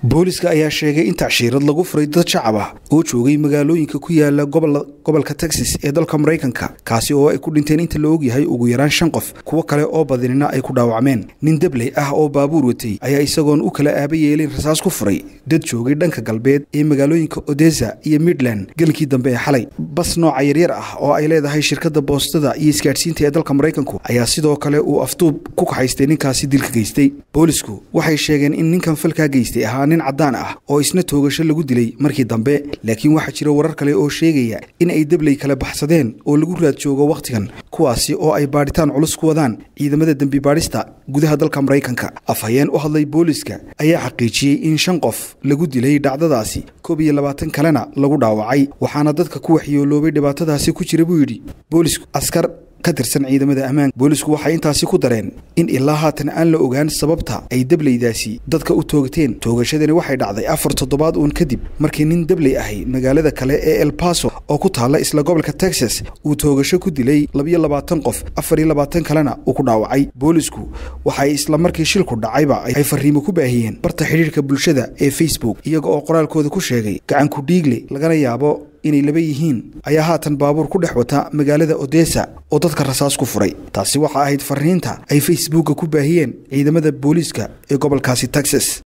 booliska ayaa sheegay in tacshiirad lagu furay dad shacab ah oo joogay magaalooyinka ku yaala gobolka texas ee dalka maraykanka kaasi oo ay ku dhinteen inta la ogyahay ugu yaraan shan qof kuwo kale oo badinina ay ku dhaawacmeen nin debley ah oo baabuur watay ayaa isagoon u kala aaba yeelin rasaas ku furay dad joogay dhanka galbeed ee magaalooyinka odesa iyo midland gelinkii dambe ee xalay bas nooca yaryar ah oo ay leedahay shirkadda boostada iyo isgaadhsiinta ee dalka maraykanku ayaa sidoo kale uu afduub ku kaxaystay ninkaasi dilka geystay boolisku waxay sheegeen in ninkan falkaa geystay ahaa nin caddaan ah oo isna toogasho lagu dilay markii dambe laakiin waxaa jira warar kale oo sheegaya in ay debley kala baxsadeen oo lagu raad joogo wakhtigan kuwaasi oo ay baadhitaan culus ku wadaan ciidamada dembi baadhista gudaha dalka maraykanka afhayeen u hadlay booliska ayaa xaqiijiyey in shan qof lagu dilay dhacdadaasi koob iyo labaatan kalena lagu dhaawacay waxaana dadka ku waxyooloobay dhibaatadaasi ku jira buu yidhi boolisku askar ka tirsan ciidamada ammaanka boolisku waxay intaasi ku dareen in ilaa haatan aan la ogaan sababta ay debleydaasi dadka u toogteen toogashadani waxay dhacday afar toddobaad uun kadib markii nin debley ahi magaalada kale ee el baso oo ku taalla isla gobolka texas uu toogasho ku dilay labiyo labaatan qof afar iyo labaatan kalena uu ku dhaawacay boolisku waxay isla markii shilku dhacayba ay fariimo ku baahiyeen barta xidhiirka bulshada ee facebook iyaga oo qoraalkooda ku sheegay gacanku dhiigle lagana yaabo inay laba yihiin ayaa haatan baabuur ku dhex wata magaalada odesa oo dadka rasaas ku furay taasi waxa ahayd fariinta ay facebookka ku baahiyeen ciidamada booliiska ee gobolkaasi texas